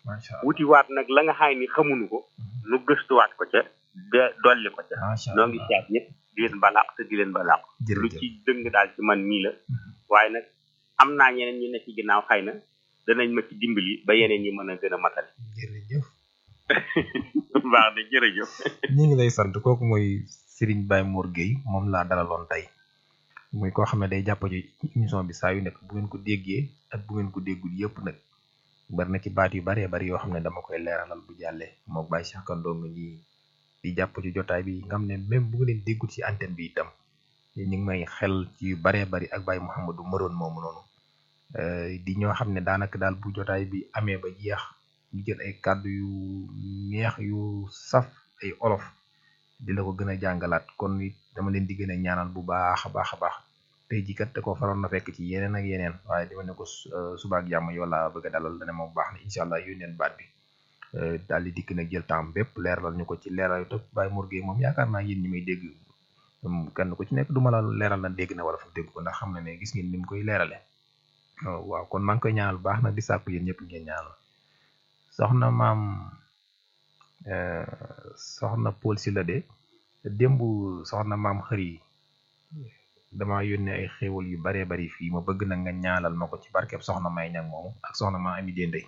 macha allah wutiwaat nag la nga xaay ni xamuñu ko nu gëstuwaat ko ca de dolli ko ca macha noo ngi allah seet ñëpp di leen balaax te di leen balaax lu jërëjëf ci dëng daal ci man mii la waaye nag am naa ñeneen ñu ne ci ginnaaw xëy na danañ ma ci dimbali ba yeneen ñi mën a gën a matali jërëjëf baax na jërëjëf ñu ngi lay sant kooku mooy Serigne Baye Mor Gueye moom laa dalaloon tey muy koo xam ne day jàpp ci émission bi saa yu nekk bu ngeen ko déggee ak bu ngeen ko déggul yëpp nag bari na ci baat yu baree bari yoo xam ne dama koy leeralal bu jàllee mook Baye Cheikh Kando nga ñi di jàpp ci jotaay bi nga xam ne même bu nga leen déggul ci antenne bi itam ñu ngi may xel ci yu baree bari ak Baye Mouhamadou Maroon moomu noonu Euh, di ñoo xam ne daanaka daal bu jotaay bi amee ba jeex ñu jël ay kàddu yu neex yu saf ay olof di la ko gën a jàngalaat kon it dama leen di gën a ñaanal bu baax a baax a baax tey jii kat da ko faroon na fekk ci yeneen ak yeneen waaye dama ne ko su- euh, suba ak jàmm yow laa bëgg a dalal dana moom baax na incha allah yónneen baat bi Euh, daal di dikk nag jël temps bépp leeralal ñu ko ci leeral yu tëb Baye Mor Gueye moom yaakaar naa yéen ñi may dégg um, kenn ku ci nekk du ma la leeral na dégg na wala fa dégg ko ndax xam na ne gis ngeen ni mu koy leerale Oh, waaw kon maa ngi koy ñaanal bu baax nag di sàkku yéen ñëpp ngeen ñaanal soxna maam euh, soxna Paul si la de démb soxna maam xëri dama yónnee ay xéewal yu baree bari fii ma bëgg na nga ñaanal ma ko ci barkeb soxna may ñag moomu ak soxna maam ami déndey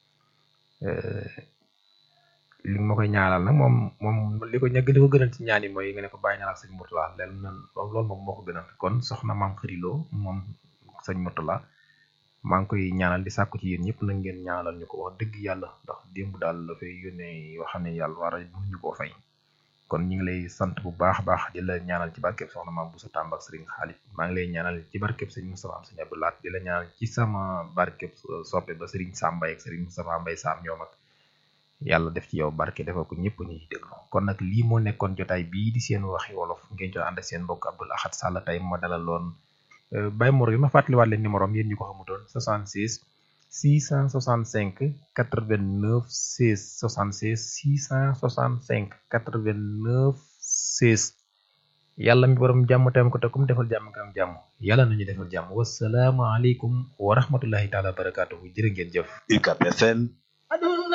li nga ma koy ñaanal nag moom moom li ko ñag li ko gënal ci ñaan yi mooy nga ne ko bàyyi ñaanal sëñ Murtala leen nan loolu moom moo ko gënal kon soxna maam xëriloo moom sëñ Murtala maa ngi koy ñaanal di sàkku ci yéen ñëpp na ngeen ñaanal ñu ko wax dëgg yàlla ndax démb daal dafay yónnee yoo xam ne yàlla war a mënuñu koo fay kon ñu ngi lay sant bu baax a baax di la ñaanal ci barkeb soxna maam bu sa tàmb ak sëriñ xaalit maa ngi lay ñaanal ci barkeb sëriñ Moustapha am sëriñ Abdou Lahat di la ñaanal ci sama barkeb soppe ba sëriñ Sambay ak sëriñ Moustapha Mbay Sam ñoom ak yàlla def ci yow barke defal ko ñëpp ñuy déglu kon nag lii moo nekkoon jotaay bii di seen waxi wolof ngeen jot ànd ak seen mbokk Abdoul Ahad Sall tey ma dalaloon Baye Mor yi ma fàttaliwaat leen numéro am yéen ñu ko xamutoon 76 665 89 16 76 665 89 16 yàlla mi borom jàmm tam ko te kum defal jàmm nga am jàmm yàlla nañu defal jàmm wasalaamaaleykum wa rahmatullahi taala wa barakaatuhu jërë ngeen jëf UCAB FM